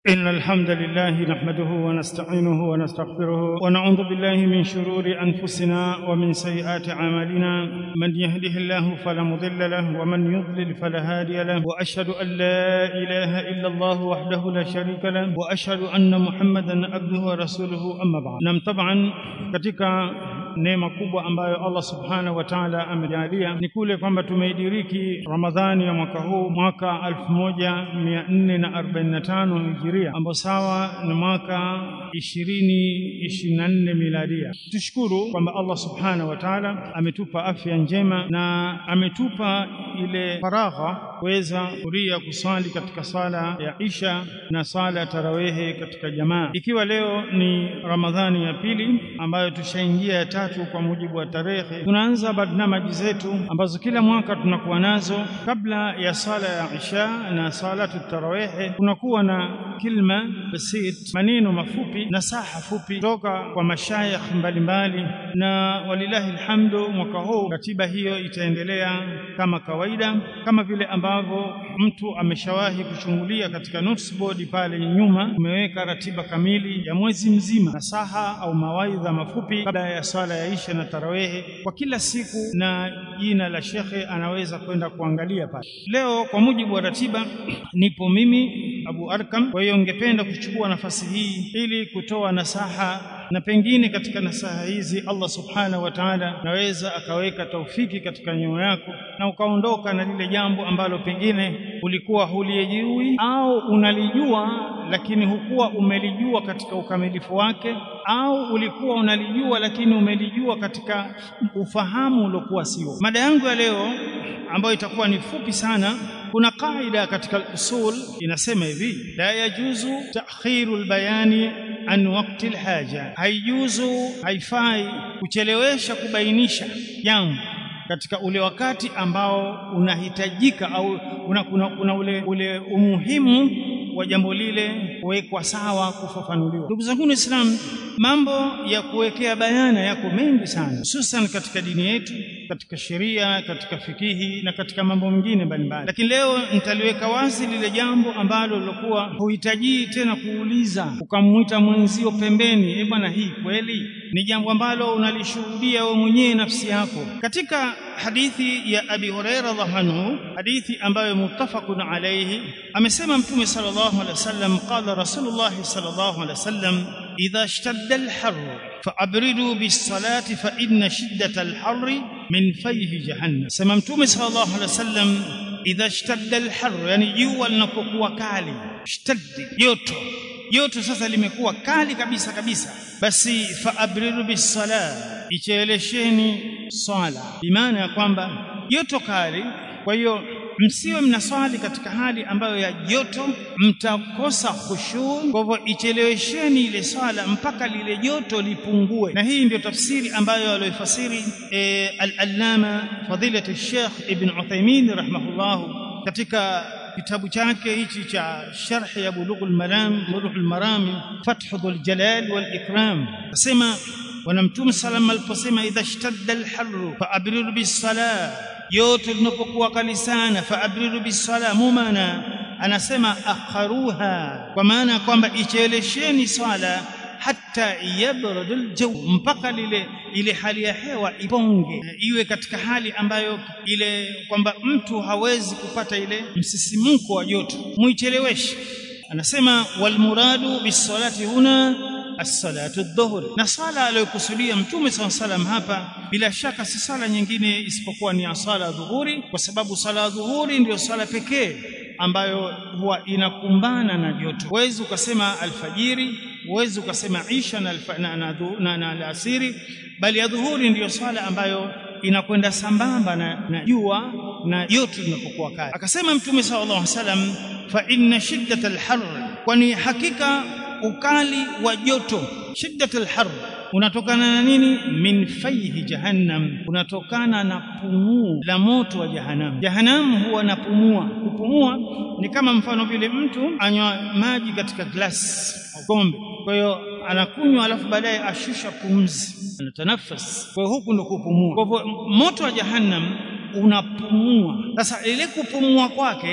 إن الحمد لله نحمده ونستعينه ونستغفره ونعوذ بالله من شرور أنفسنا ومن سيئات أعمالنا من يهده الله فلا مضل له ومن يضلل فلا هادي له وأشهد أن لا إله إلا الله وحده لا شريك له وأشهد أن محمدا عبده ورسوله أما بعد نعم طبعا katika neema kubwa ambayo Allah subhanahu wa ta'ala amejalia ni kule kwamba tumeidiriki Ramadhani ya mwaka huu mwaka 1445 hijiria ambao sawa na mwaka 2024 miladia. Tushukuru kwamba Allah subhanahu wa ta'ala ametupa afya njema na ametupa ile faragha kuweza kuria kusali katika sala ya Isha na sala ya tarawehe katika jamaa, ikiwa leo ni Ramadhani ya pili ambayo tushaingia ya tatu kwa mujibu wa tarehe. Tunaanza barnamaji zetu ambazo kila mwaka tunakuwa nazo kabla ya sala ya Isha na salatu tarawehe, kunakuwa na kilma basit, maneno mafupi na saha fupi kutoka kwa mashayikh mbalimbali, na walillahi alhamdu, mwaka huu ratiba hiyo itaendelea kama kawaida, kama vile ambavyo mtu ameshawahi kuchungulia katika notes board pale nyuma, tumeweka ratiba kamili ya mwezi mzima, nasaha au mawaidha mafupi kabla ya sala ya Isha na tarawehe kwa kila siku, na jina la shekhe anaweza kwenda kuangalia pale. Leo kwa mujibu wa ratiba nipo mimi Abu Arkam, kwa hiyo ningependa kuchukua nafasi hii ili kutoa nasaha na pengine katika nasaha hizi Allah subhanahu wa ta'ala naweza akaweka taufiki katika nyoyo yako na ukaondoka na lile jambo ambalo pengine ulikuwa hulijui au unalijua lakini hukuwa umelijua katika ukamilifu wake, au ulikuwa unalijua lakini umelijua katika ufahamu uliokuwa sio. Mada yangu ya leo ambayo itakuwa ni fupi sana kuna kaida katika usul inasema hivi la yajuzu ta'khiru albayani an waqti alhaja haijuzu haifai kuchelewesha kubainisha jambo katika ule wakati ambao unahitajika au una, una, una ule, ule umuhimu wa jambo lile kuwekwa sawa kufafanuliwa. Ndugu zangu Waislamu, mambo ya kuwekea bayana yako mengi sana, hususan katika dini yetu, katika sheria, katika fikihi na katika mambo mengine mbalimbali, lakini leo nitaliweka wazi lile jambo ambalo lilokuwa huhitajii tena kuuliza ukamwita mwenzio pembeni, e bwana, hii kweli ni jambo ambalo unalishuhudia wewe mwenyewe nafsi yako. Katika hadithi ya Abi Huraira radhiallahu anhu, hadithi ambayo muttafaqun alayhi, amesema Mtume sallallahu alaihi wasallam, qala Rasulullah sallallahu alaihi wasallam, idha ishtadda al-harr faabridu bis-salati fa inna shiddata al-harri min fayhi jahannam. Sema Mtume sallallahu alaihi wasallam, idha ishtadda al-harr, yani jua linapokuwa kali, ishtaddi joto joto sasa limekuwa kali kabisa kabisa, basi faabridu bisala, ichelesheni swala, bimaana ya kwamba joto kali. Kwa hiyo msiwe mnaswali katika hali ambayo ya joto, mtakosa khushu. Kwa hivyo ichelewesheni ile swala mpaka lile joto lipungue, na hii ndio tafsiri ambayo alioifasiri e, al-allama fadilati Sheikh Ibn Uthaymeen rahimahullahu katika kitabu chake hichi cha sharhi ya Bulughul Maram Bulughul Maram Fathul Jalal wal Ikram, asema bwana Mtume salam aliposema idha ishtadda alharru faabriru bis-sala, joto linapokuwa kali sana, faabriru bis-sala, mumana anasema akharuha, kwa maana ya kwamba ichelesheni swala hata yabradu aljaw, mpaka lile ile hali ya hewa iponge, iwe katika hali ambayo ile kwamba mtu hawezi kupata ile msisimko wa joto, muicheleweshe. Anasema walmuradu bisalati huna as-salatu adh-dhuhr, na sala aliyokusudia Mtume SAW salam hapa bila shaka si sala nyingine isipokuwa ni sala dhuhuri, kwa sababu sala dhuhuri ndiyo sala pekee ambayo huwa inakumbana na joto. Huwezi ukasema alfajiri, huwezi ukasema isha na, na, na, na, na alasiri, bali ya dhuhuri ndiyo swala ambayo inakwenda sambamba na jua na joto linapokuwa kali. Akasema Mtume sallallahu alaihi wasallam, fa inna shiddata alhar, kwani hakika ukali wa joto, shiddata alhar unatokana na nini? Min faihi jahannam, unatokana na pumuu la moto wa jahannam. Jahannam huwa napumua. Kupumua ni kama mfano vile mtu anywa maji katika glasi au kombe, kwa hiyo anakunywa, alafu baadaye ashusha pumzi, anatanafas. Kwa hiyo huku ndo kupumua. Kwa hivyo moto wa jahannam unapumua. Sasa ile kupumua kwake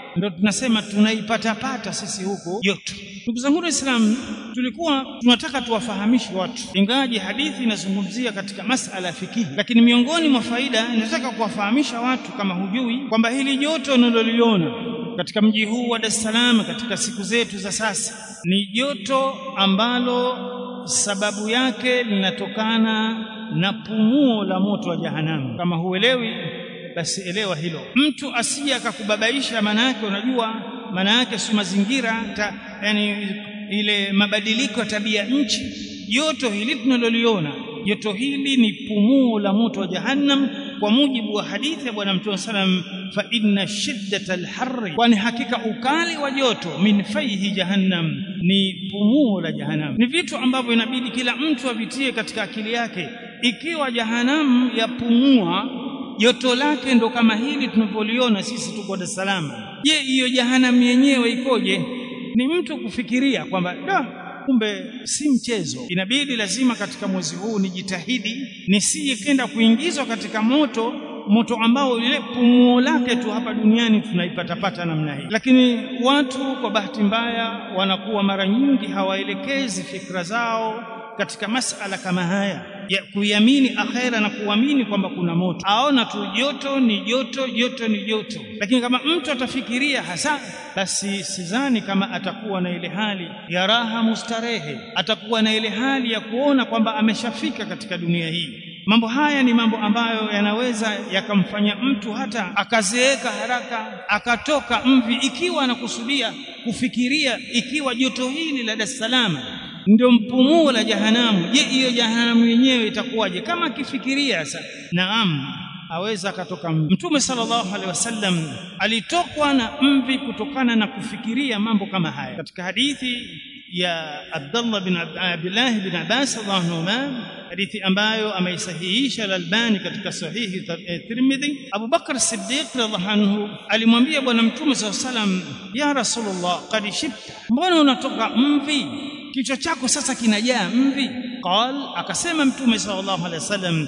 ndio tunasema tunaipatapata sisi huko joto ndugu zangu waislamu tulikuwa tunataka tuwafahamishe watu ingawaje hadithi inazungumzia katika masala ya fikihi lakini miongoni mwa faida inataka kuwafahamisha watu kama hujui kwamba hili joto unaloliona katika mji huu wa Dar es Salaam katika siku zetu za sasa ni joto ambalo sababu yake linatokana na pumuo la moto wa jahanamu kama huelewi basi elewa hilo mtu asije akakubabaisha maana yake unajua maana yake si mazingira ta, yani ile mabadiliko ya tabia nchi joto hili tunaloliona joto hili ni pumuo la moto wa jahannam kwa mujibu wa hadithi ya bwana mtume sallam fa inna shiddata alharri kwani hakika ukali wa joto min faihi jahannam ni pumuo la jahannam ni vitu ambavyo inabidi kila mtu avitie katika akili yake ikiwa jahannam yapumua joto lake ndo kama hili tunapoliona sisi tuko Dar es Salaam je hiyo jahannam yenyewe ikoje ni mtu kufikiria kwamba da kumbe si mchezo inabidi lazima katika mwezi huu nijitahidi nisije kenda kuingizwa katika moto moto ambao ile pumuo lake tu hapa duniani tunaipatapata namna hii lakini watu kwa bahati mbaya wanakuwa mara nyingi hawaelekezi fikra zao katika masala kama haya ya kuiamini akhera na kuamini kwamba kuna moto aona tu joto ni joto joto ni joto lakini kama mtu atafikiria hasa basi sidhani kama atakuwa na ile hali ya raha mustarehe atakuwa na ile hali ya kuona kwamba ameshafika katika dunia hii mambo haya ni mambo ambayo yanaweza yakamfanya mtu hata akazeeka haraka akatoka mvi ikiwa anakusudia kufikiria ikiwa joto hili la Dar es Salaam ndio mpumuo la jahanamu je hiyo jahanamu yenyewe itakuwaje kama akifikiria sasa naam aweza akatoka mvi mtume sallallahu alaihi wasallam alitokwa na mvi kutokana na kufikiria mambo kama haya katika hadithi ya Abdullah bin Abdullah bin Abbas radhiallahu anhu hadithi ambayo ameisahihisha al-Albani katika sahihi Tirmidhi Abu Bakar Siddiq radhiallahu anhu alimwambia bwana mtume sallallahu alaihi wasallam ya Rasulullah qad shibta mbona unatoka mvi kichwa chako sasa kinajaa mvi qal akasema mtume sallallahu alaihi wasallam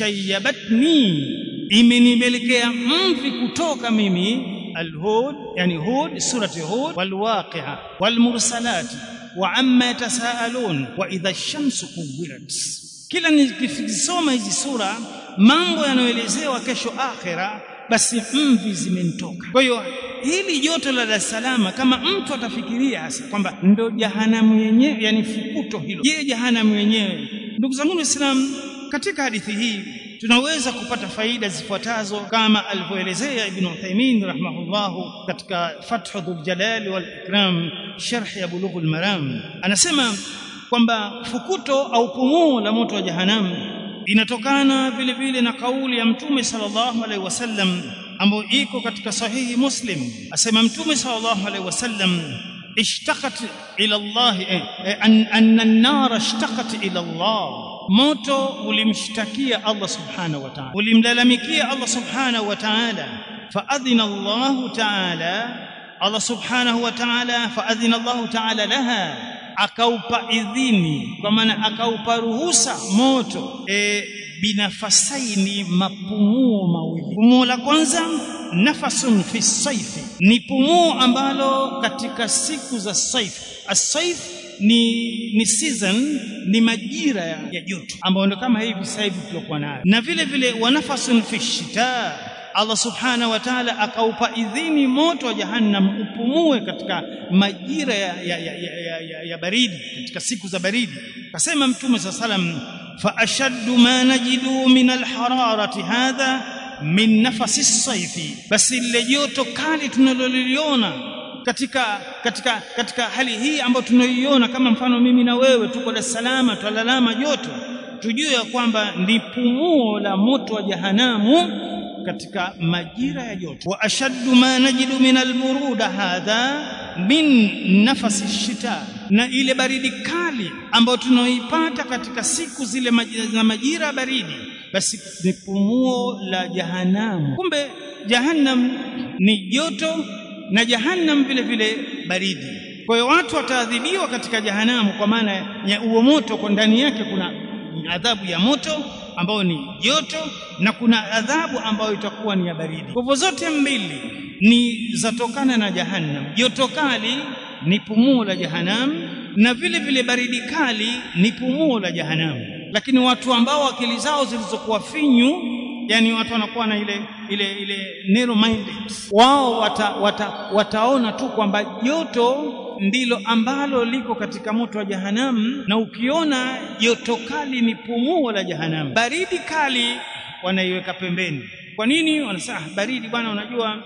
shayyabatni imenipelekea mvi kutoka mimi alhud yani hud surati hud walwaqi'a walmursalat wa amma yatasaalun wa idha ash-shamsu kuwirat kila nikisoma hizi sura mambo yanayoelezewa kesho akhira basi mvi zimenitoka kwa hiyo hili joto la Dar es Salaam kama mtu atafikiria hasa kwamba ndo jahanamu yenyewe yani fukuto hilo je jahanamu yenyewe ndugu zangu waislamu katika hadithi hii tunaweza kupata faida zifuatazo kama alivyoelezea ibn Uthaymeen rahimahullahu katika Fathu Dhul Jalali wal Ikram sharh ya Bulughul Maram anasema kwamba fukuto au pumuo la moto wa jahanamu inatokana vile vile na kauli ya mtume sallallahu alaihi wasallam ambayo iko katika sahihi muslim asema mtume sallallahu alaihi wasallam ishtaqat ila Allah anna an-nar ishtaqat ila Allah moto ulimshtakia Allah subhanahu wa ta'ala ulimlalamikia Allah subhanahu wa ta'ala faadhina Allah ta'ala Allah subhanahu wa ta'ala faadhina Allah ta'ala laha akaupa idhini kwa maana akaupa ruhusa moto e, binafasaini mapumuo mawili pumuo la kwanza nafasun fi saifi ni pumuo ambalo katika siku za saif asaif ni ni season ni majira ya, ya joto ambayo ndio kama hivi sasa hivi tulikuwa nayo na vile vile wanafasun fi shita Allah subhanahu wa ta'ala akaupa idhini moto wa jahannam upumue katika majira ya, ya, ya, ya, ya, ya baridi katika siku za baridi kasema mtume sa salam fa ashaddu ma najidu min alhararati hadha min nafasi saifi basi lile joto kali tunaloliona katika katika katika hali hii ambayo tunaiona kama mfano mimi na wewe tuko Dar es Salaam twalalama joto tujue ya kwamba ni pumuo la moto wa jahanamu katika majira ya joto wa ashaddu ma najidu min alburuda hadha min nafasi shita na ile baridi kali ambayo tunaoipata katika siku zile za majira baridi basi ni pumuo la jahanamu kumbe jahannam ni joto na jahannam vile vile baridi kwa hiyo watu wataadhibiwa katika jahanamu kwa maana ya huo moto kwa ndani yake kuna adhabu ya moto ambayo ni joto na kuna adhabu ambayo itakuwa ni ya baridi kwa hivyo zote mbili ni zatokana na jahannam joto kali ni pumuo la jahannam na vile vile baridi kali ni pumuo la jahannam lakini watu ambao akili zao zilizokuwa finyu yani watu wanakuwa na ile ile ile narrow minded wao wata, wata, wataona tu kwamba joto ndilo ambalo liko katika moto wa jahannam na ukiona joto kali ni pumuo la jahannam baridi kali wanaiweka pembeni kwa nini wanasema ah, baridi bwana unajua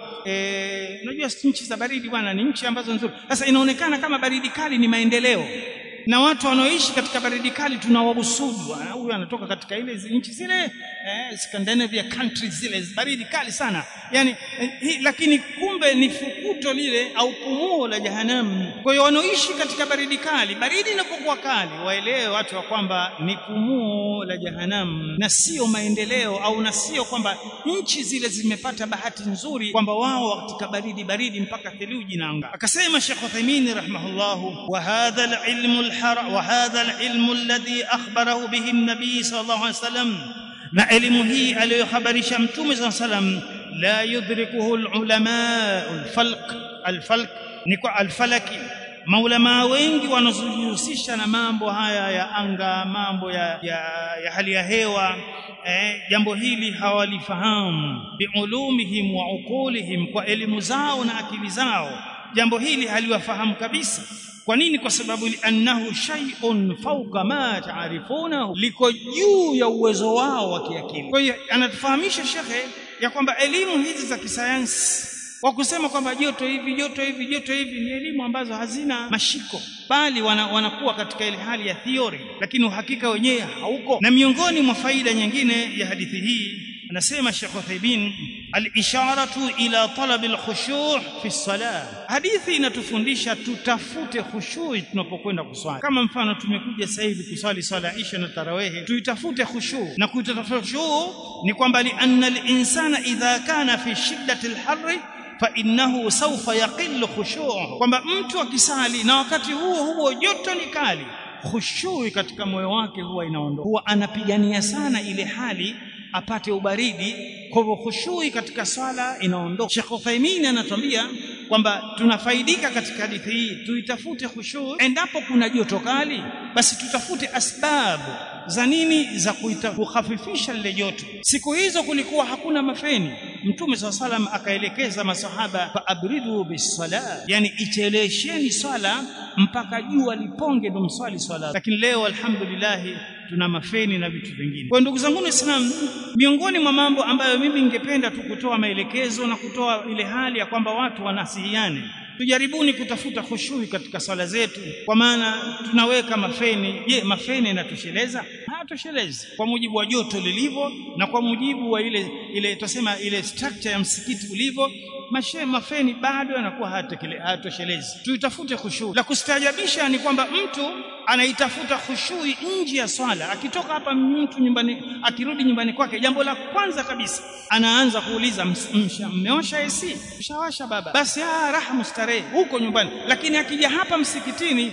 eh, unajua nchi za baridi bwana ni nchi ambazo nzuri sasa inaonekana kama baridi kali ni maendeleo na watu wanaoishi katika baridi kali tunawahusudu huyu anatoka katika ile nchi zile eh, Scandinavia countries zile baridi kali sana yani eh, hi, lakini kumbe ni fukuto lile au pumuo la jahanamu kwa hiyo wanaoishi katika baridi kali baridi inapokuwa kali waelewe watu wa kwamba ni pumuo la jahanamu na sio maendeleo au na sio kwamba nchi zile zimepata bahati nzuri kwamba wao katika baridi baridi mpaka theluji na anga akasema Sheikh Uthaymeen rahimahullah wa hadha al-ilmu al وهذا العلم الذي أخبره به النبي صلى الله عليه وسلم na elimu hii aliyohabarisha mtume saa salam la yudrikuhu alulama alfalq alfalq ni kwa alfalaki maulamaa wengi wanazojihusisha na mambo haya ya anga mambo ya, ya, ya hali ya hewa eh, jambo hili hawalifahamu biulumihim wa uqulihim kwa elimu zao na akili zao jambo hili haliwafahamu kabisa kwa nini kwa sababu annahu shay'un fawqa ma ta'rifunahu liko juu ya uwezo wao wa kiakili kwa hiyo anatufahamisha shekhe ya kwamba elimu hizi za kisayansi kwa kusema kwamba joto hivi joto hivi joto hivi ni elimu ambazo hazina mashiko bali wana, wanakuwa katika ile hali ya theory lakini uhakika wenyewe hauko na miongoni mwa faida nyingine ya hadithi hii anasema Sheikh Uthaybin al-isharatu ila talab al-khushu' fi as-salah hadithi inatufundisha tutafute khushu' tunapokwenda kuswali kama mfano tumekuja sasa hivi kuswali swala isha na tarawehe tuitafute khushu' na kuitafuta khushu' ni kwamba li anna al-insana idha kana fi shiddati al-harri fa innahu sawfa yaqillu khushu'uhu kwamba mtu akisali na wakati huo huo joto ni kali khushui katika moyo wake huwa inaondoka huwa anapigania sana ile hali apate ubaridi kwa hivyo khushui katika swala inaondoka Sheikh Uthaymeen anatuambia kwamba tunafaidika katika hadithi hii tuitafute khushu endapo kuna joto kali basi tutafute asbabu za nini za kukhafifisha lile joto siku hizo kulikuwa hakuna mafeni mtume saa salam akaelekeza masahaba fa abridu bisala yani ichelesheni swala mpaka jua liponge ndo mswali swala lakini leo alhamdulillah tuna mafeni na vitu vingine kwa ndugu zangu waislamu miongoni mwa mambo ambayo mimi ningependa tu kutoa maelekezo na kutoa ile hali ya kwamba watu wanasihiane tujaribuni kutafuta khushui katika swala zetu kwa maana tunaweka mafeni je mafeni yanatosheleza hayatoshelezi kwa mujibu wa joto lilivyo na kwa mujibu wa ile ile tusema ile structure ya msikiti ulivyo mashe mafeni bado yanakuwa hayatoshelezi tuitafute khushui la kustaajabisha ni kwamba mtu anaitafuta khushui nje ya swala akitoka hapa mtu nyumbani akirudi nyumbani kwake jambo la kwanza kabisa anaanza kuuliza mmeosha AC mshawasha baba basi ah raha mustarehe huko nyumbani lakini akija hapa msikitini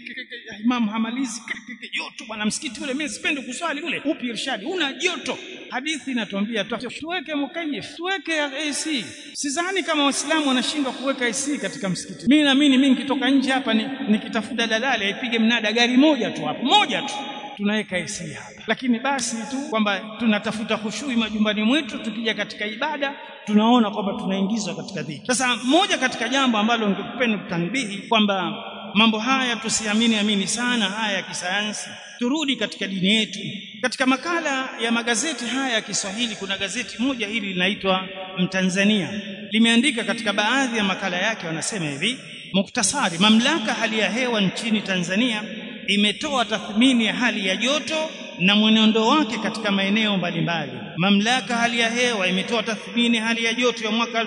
imam hamalizi joto bwana msikiti ule mimi sipendi kuswali ule upi irshadi una joto hadithi inatuambia tuweke mukayif tuweke AC sidhani kama waislamu wanashindwa kuweka AC katika msikiti mimi naamini mimi nikitoka nje hapa nikitafuta ni dalali aipige mnada gari moja tu hapo moja tu tunaweka AC hapa lakini basi tu kwamba tunatafuta khushui majumbani mwetu tukija katika ibada tunaona kwamba tunaingizwa katika dhiki sasa moja katika jambo ambalo ningependa kutanbihi kwamba mambo haya tusiamini amini sana haya ya kisayansi turudi katika dini yetu katika makala ya magazeti haya ya Kiswahili kuna gazeti moja hili linaitwa Mtanzania limeandika katika baadhi ya makala yake wanasema hivi muktasari mamlaka hali ya hewa nchini Tanzania imetoa tathmini ya hali ya joto na mwenendo wake katika maeneo mbalimbali mamlaka hali ya hewa imetoa tathmini hali ya joto ya mwaka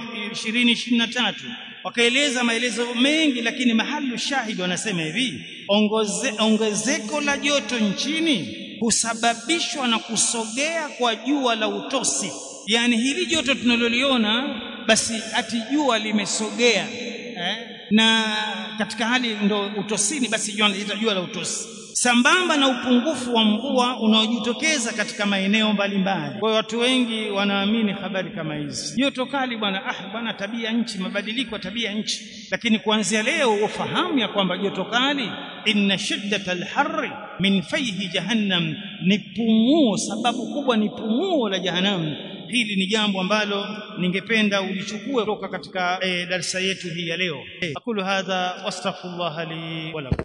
2023 wakaeleza maelezo mengi lakini mahalu shahidi wanasema hivi ongoze, ongezeko la joto nchini husababishwa na kusogea kwa jua la utosi yani hili joto tunaloliona basi ati jua limesogea eh? na katika hali ndo utosini basi jua linaitwa jua la utosi sambamba na upungufu wa mvua unaojitokeza katika maeneo mbalimbali. Kwa hiyo watu wengi wanaamini habari kama hizi. Joto kali bwana, ah bwana, tabia nchi, mabadiliko ya tabia nchi. Lakini kuanzia leo ufahamu ya kwamba joto kali, inna shiddata alharri min fayhi jahannam, ni pumuo, sababu kubwa ni pumuo la jahannam. Hili ni jambo ambalo ningependa ulichukue kutoka katika e, darsa yetu hii ya leo. Aqulu hadha wastaghfirullah li wa lakum.